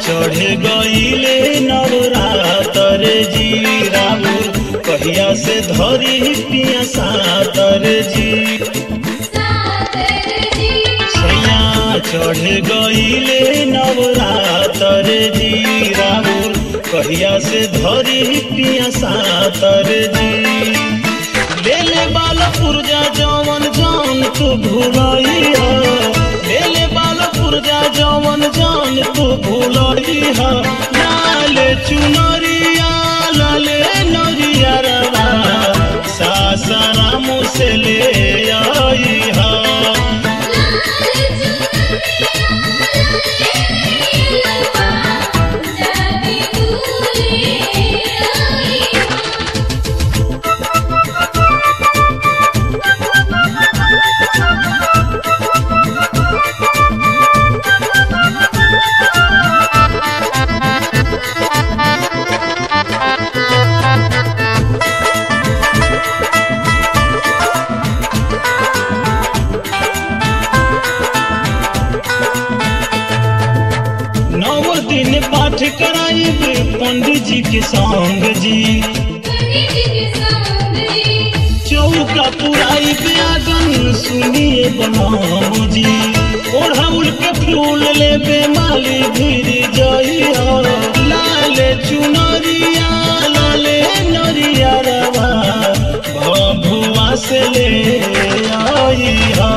चढ़ गईले नवरातर जी राउर कहिया से धरी पिया सातर जी सैया चढ़ गईले नवरातर जी राउर कहिया से धरी पिया सातर जी लेले बाल पुरजा जवन जान तू भूलइहा लेले बाल पुरजा जवन जान तू भूलइहा लाल चुनरिया लाले नरिया रवा सासाराम से ले आइहा नौ दिन पाठ कराइब पंडित जी के संग जी चौका पुराई आगन सुनिए बनाओ जी ओढ़ाउल के फूल ले बेमाली भिर जइया लाल चुनरिया लाले नरिया रवा भभुआ से ले आइहा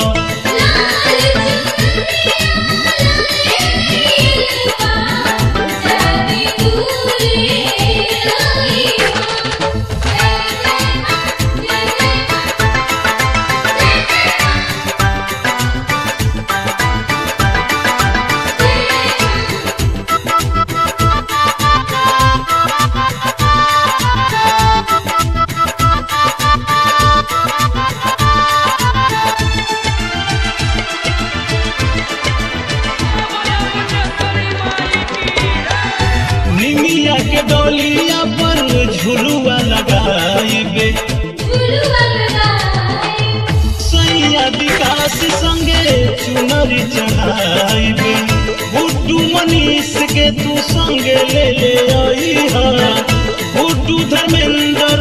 निमिया के डोलिया पर झुलुआ लगाइबे सैया विकास संगे चुनरी चढ़ाइबे गुड्डू मनीष के तू संगे ले ले आइहा गुड्डू धर्मेंद्र